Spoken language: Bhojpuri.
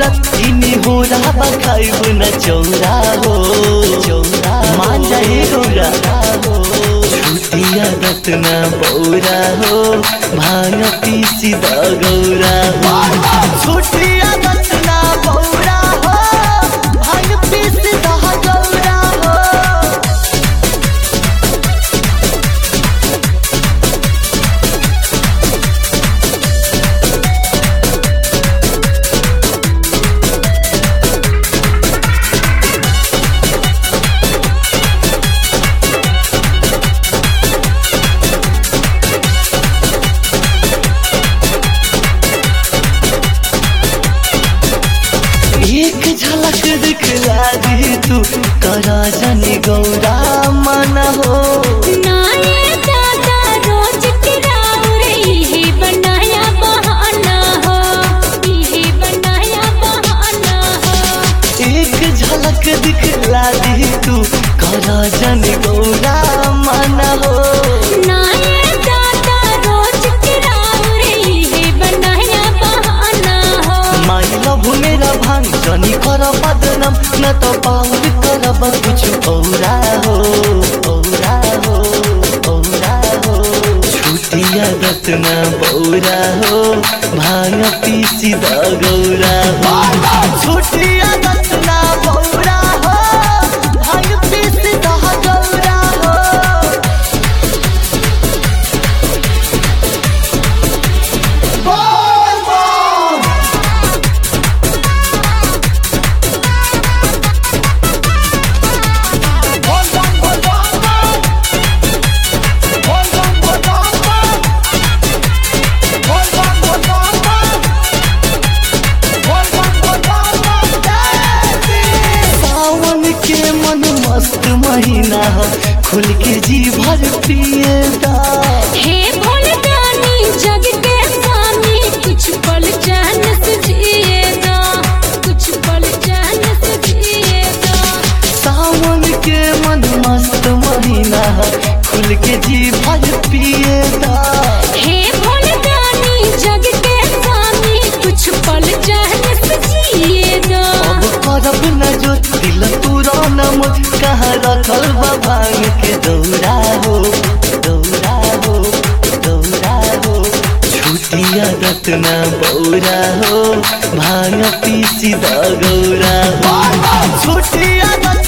तुरंत इनी हो रहा खाइब न चौरा हो चौरा मान जाए गौरा छुटिया रत्ना बौरा हो भांग पीसी द गौरा छुटिया रत्ना बौरा हो भांग पीसी द गौरा हो एक झलक दिखला दी तू करा जनी गौरा मन हो नाये दादा रोज किराउर इहे बनाया बहाना हो इहे बनाया बहाना हो एक झलक दिखला दी तू करा जनी गौरा मन हो नाये दादा रोज किराउर इहे बनाया बहाना हो माई लभ मेरा भांग जनी कर बदनम न तो पाउर करब कुछ औरा हो औरा हो औरा हो छुटिया रत्ना बौरा हो भांग पीसी द गौरा हो छुटिया रत्ना बौरा हो भांग पीसी द गौरा हो सावन के मन मस्त महीना ह खुल के जी भर पिए दा हे भोलदानी जग के स्वामी कुछ पल चैन से जिए दो कुछ पल चैन से जिए दो सावन के मन मस्त महीना ह खुल के जी भर पिए दा हे भोलदानी जग के स्वामी कुछ पल चैन से जिए दो अब करब न जो दिल पूरा न मुझ कहाँ रखल बा भांग के दौरा हो दौरा हो दौरा हो छुटिया रत्ना बौरा हो भांग पीसी द गौरा हो छुटिया रत्ना